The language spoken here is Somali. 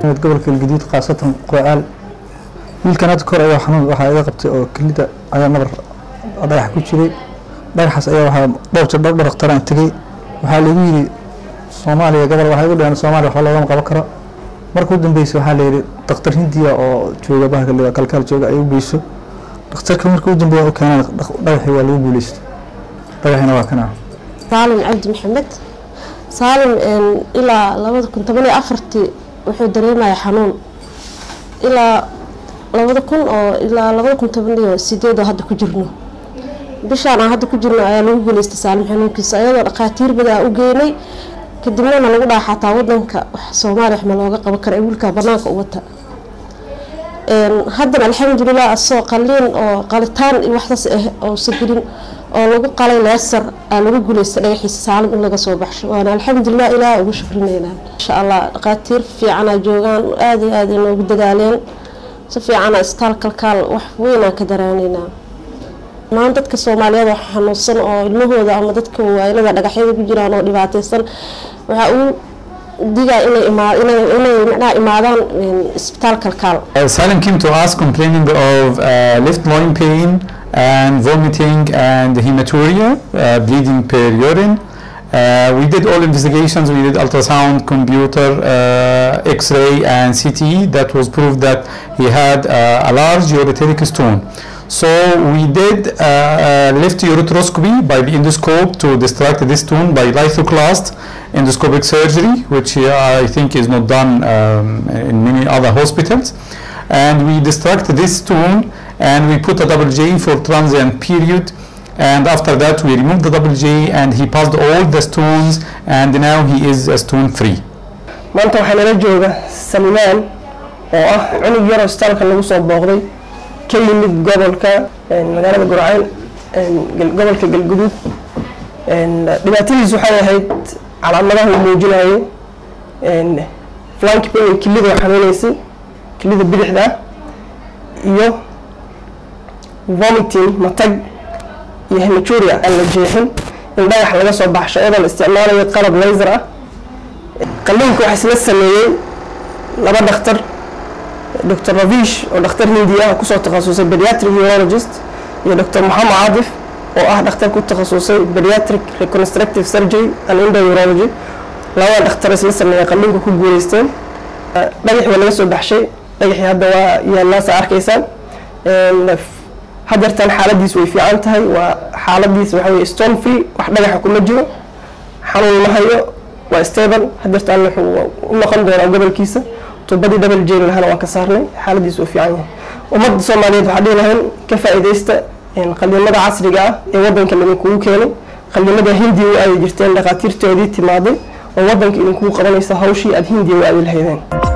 gobolka galgaduud khaasatan qocaal wiilkan hadda kor ayaa xanuun waxaa iga qabtay oo kelida ayaa nabar dhagax ku jiray dhagaxaas ayaa waxaa dhowr jir dhowr dhakhtaraan tegey waxaa lagu yidhi soomaaliya gobol waxay ugu dhaheen soomaaliya waxba loogama qaban karo marka u dambeysay waxaa layidhi dhakhtar hindiya oo jooga bahalka kalkaal jooga ay u geyso dhakhtarka marka u dambeeya u keenaan dhagaxii waa lagu guuleystay dhagaxina waa kana saalim cabdi maxamed saalim ilaa labada kun toban iyo afartii wuxuu dareemaya xanuun ilaa labada kun oo ilaa labada kun toban iyo sideed oo hadda ku jirno bishaan aan hadda ku jirno ayaa lagu guuleystay saalim xanuunkiisa ayadoo dhakhaatiir badan u geynay kadibnana lagu dhaha xataa wadanka wax soomaaliya wax ma looga qaban kara ee wiilkaa banaanka u wata haddana alxamdulilah asoo qaliin oo qalitaan iyo waxsaas ah ousa gelin oo lagu qalay leesar aa lagu guuleystay dhagaxiisa saalim in laga soo baxsho waana alxamdulilah ilaah ugu shukrineynaa insha allah dhakhaatiir fiicana joogaan aada iyo aada inoogu dadaaleen si fiicana isbitaal kalkaal wax weynaan ka daraaneynaa maan dadka soomaaliyeed oo xanuunsan oo ilmahooda ama dadka waayilada dhagaxyada ku jiraan oo dhibaateysan waxaa uu digaa inay inay imaadaan isbitaal kalkaal Salim came to us complaining of uh, left loin pain and vomiting and hematuria, uh, bleeding per urine. Uh, we did all investigations. We did ultrasound, computer, uh, X-ray, and CTE. That was proved that he had uh, a large ureteric stone. So we did uh, uh, left ureteroscopy by the endoscope to distract this stone by lithoclast endoscopic surgery, which uh, I think is not done um, in many other hospitals. And we distract this stone and we put a double J for transient period. And after that, we removed the double J and he passed all the stones and now he is uh, stone free. maanta waxaa nala jooga salimaan oo ah cunug yaroo isbitaalka lagu soo booqday ka yimid gobolka magaalada gurceel gobolka galguduud dhibaatadiisu waxay ahayd calaamadaha uu muujinayo flank pain kilida oo xanuuneysay kilida bidixda iyo vomiting matag iyo hematuria aan la jeexin in dhagax laga soo baxsho iyadoo la isticmaalayo qalab laser ah qalliinka waxaa isla sameeyey laba dhakhtar dr ravish oo dhakhtar hindi ah kusoo takhasusay pediatric urologist iyo dr moxamed caadif oo ah dhakhtar ku takhasusay pediatric reconstructive surgery and endourology labada dhakhtar isla sameeyay qalliinka ku guuleysteen dhagaxii waa laga soo baxshay dhagaxii hadda waa yaalaasa arkaysaan hadeertan xaaladiis way fiican tahay waa xaaladiis waxa weye stone free wax dhagaxa kuma jiro xanuun ma hayo waa stable hadeertaan wuxuu u noqon doonaa gobolkiisa tubadii double jail lahana waan ka saarnay xaaladiis uu fiican yahay ummadda soomaaliyeed waxaa dhihi lahayn ka faa'iidaysta qaliimada casriga ah ee wadanka idinkugu keenay qaliimada hindiya u aadi jirteen dhakhaatiirtoodii timaaday oo wadanka idinkugu qabanaysa hawshii aada hindiya u aadi lahaydeen